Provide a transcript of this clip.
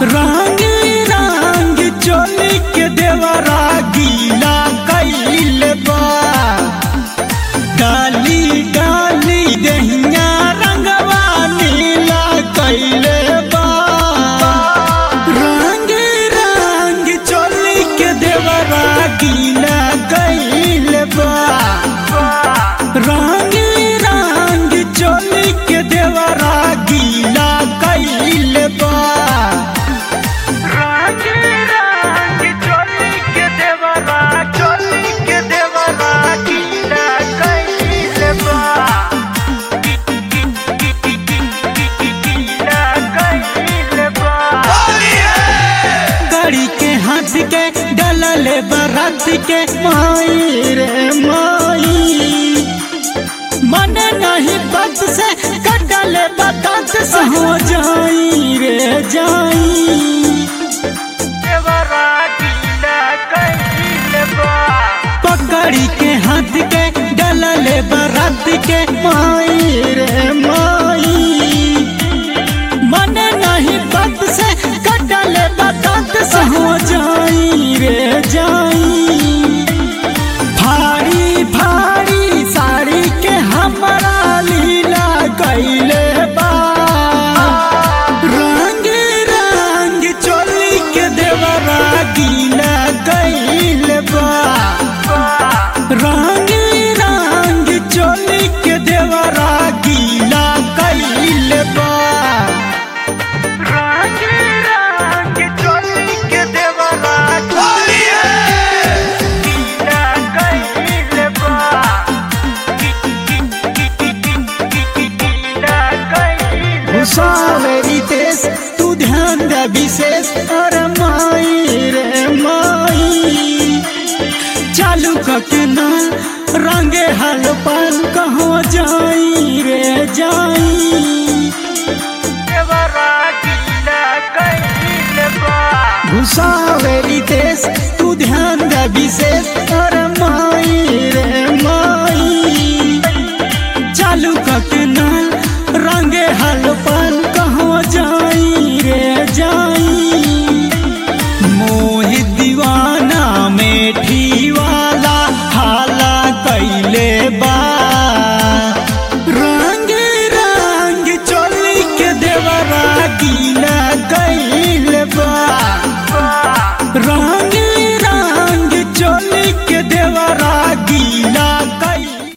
रंग रंग चोली के देवरा गीला कैल बा डाली डाली दहिया रंगवा नीला कैल बा रंग रंग चोली के देवरा गीला कैल बा रंग रंग चोली के देवरा गीला कैल बा रंग रंग चोली के देवरा चोली के देवरा गीला कैल बा गीला कैल बा गाड़ी के हाथ के डलल बरात के माई रे माई मन नहीं बात से कटल बात से हो जाई रे जाई देवरा गीला कैल बा पकड़ी के हाथ के डलल बरात के माई रे माई मन नहीं बात से कटल बात से हो जाई रे जाई भारी भारी साड़ी के हमारा लीला कैले बा रंग रंग चोली के देवरा गीला कैले बा रंग रंग चोली के देवरा गीला कैले बा रंग रंग चोली के देवरा गीला कैल बा गीला कैल घुसावेरी देश तू ध्यान दे विशेष अरे माई रे माई चालू कके ना रंगे हल पाल कहाँ जाई रे जाई देवरा गीला कैल बा घुसावेरी देश तू ध्यान दे विशेष अरे माई रे माई